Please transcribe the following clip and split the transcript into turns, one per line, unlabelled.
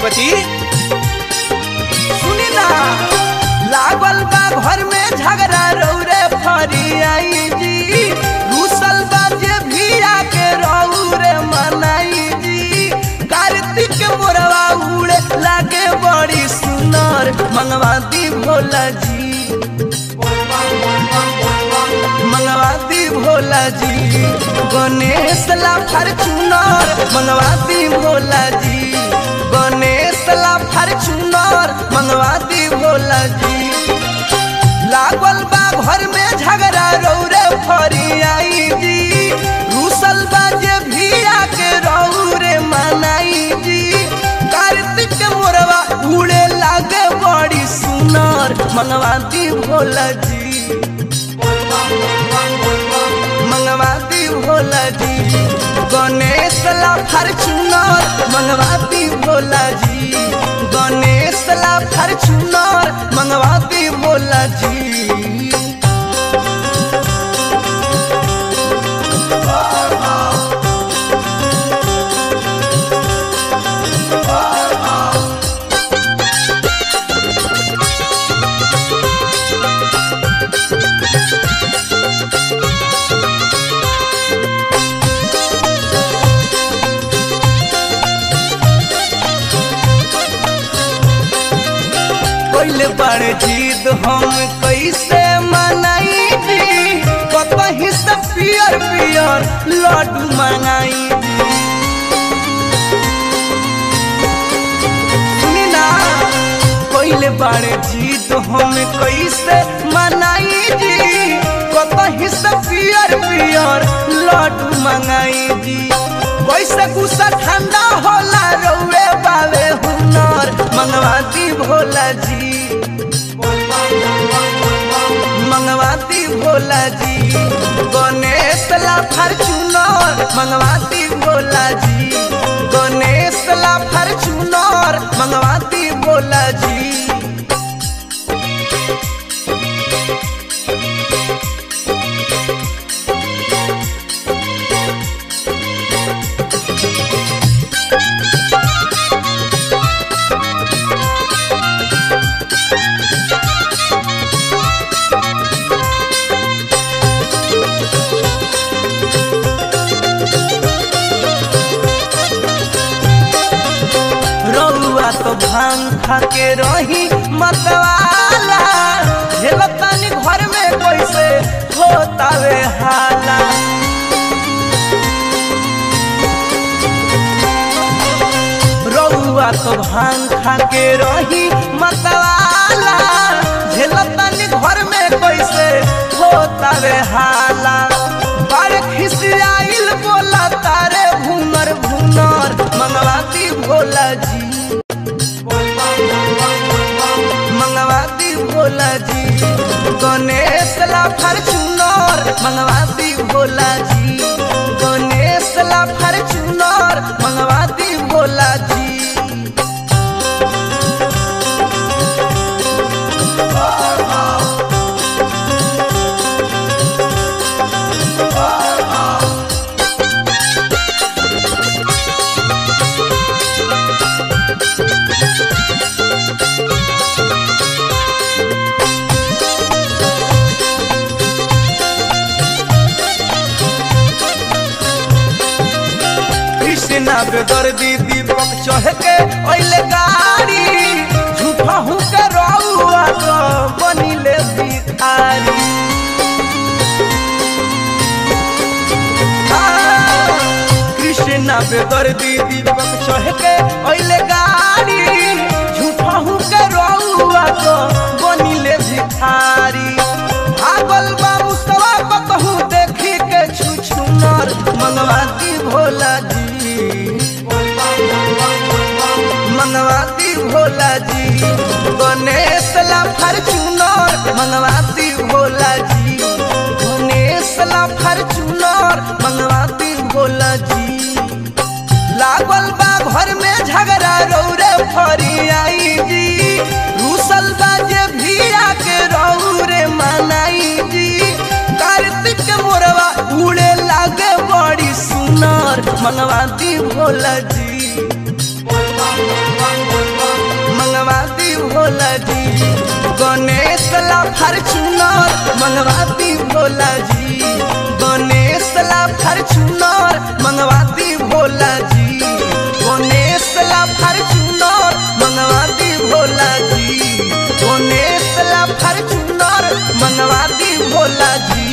पशुपति सुनी ना लागल बा घर में झगड़ा रौरे फरी आई जी रूसल बा जे भिया के रौरे मनाई जी कार्तिक मोरवा उड़े लागे बड़ी सुनर मंगवाती भोला जी मंगवाती भोला जी गणेश ला फॉर्चूनर मंगवाती भोला जी गणेश ला फॉर्चूनर मंगवाती भोला जी लागल बा घर में झगड़ा रौरे फरी आई जी रूसल बा जे भिया के रौरे मनाई जी कार्तिक मोरवा उड़े लागे बड़ी सुनर मंगवाती भोला जी मंगवाती भोला जी गणेश ला फॉर्चूनर मंगवाती भोला जी गणेश ला फॉर्चूनर मंगवाती भोला जी कोइले बड़ जीत हम कैसे मनाई जी कतही से पियर पियर लड्डू मंगाई जी सुनी ना कोइले बड़ जीत हम कैसे मनाई जी कतही से पियर पियर लड्डू मंगाई जी कैसे गुस्सा ठंडा होला रौए बावे हुनर मंगवाती भोला जी मंगवाती भोला जी गणेश ला फॉर्चूनर मंगवाती भोला जी गणेश ला फॉर्चूनर मंगवाती भोला जी रउआ तो भांग खा के रही मतवाला हेलतानी घर में कैसे होतावे हाला रउआ तो भांग खा के रही मतवाला झेलतानी घर में कैसे होतावे हाला बड़ खिसियाइल बोला तारे भूनर भूनर मंगवाती भोला जी मंगवाती भोला जी गणेश ला फॉर्चूनर मंगवाती भोला जी गणेश ला फॉर्चूनर मंगवाती भोला जी कृष्णा बेदर्दी दीपक चढ़ के अइले गाड़ी झूठा हूँ के रउआ तो बनिले भिखारी हाँ, कृष्णा बेदर्दी दीपक चढ़ के अइले गाड़ी झूठा हूँ के रउआ तो बनिले भिखारी भागल बाबू सवा कतहू देखी के छुछुनर मंगवाती भोला जी मंगवाती भोला जी गणेश ला फॉर्चूनर मंगवाती भोला जी गणेश ला फॉर्चूनर मंगवाती भोला जी लागल बा घर में झगड़ा रौरे फरी आई जी रूसल बा जे भिया के रौरे मनाई जी कार्तिक मोरवा उड़े लागे बड़ी सुनर मंगवाती भोला जी भोला जी गणेश ला फॉर्च्यूनर मंगवाती भोला जी गणेश ला फॉर्च्यूनर मंगवाती भोला जी गणेश ला फॉर्च्यूनर मंगवाती भोला जी गणेश ला फॉर्च्यूनर मंगवाती भोला जी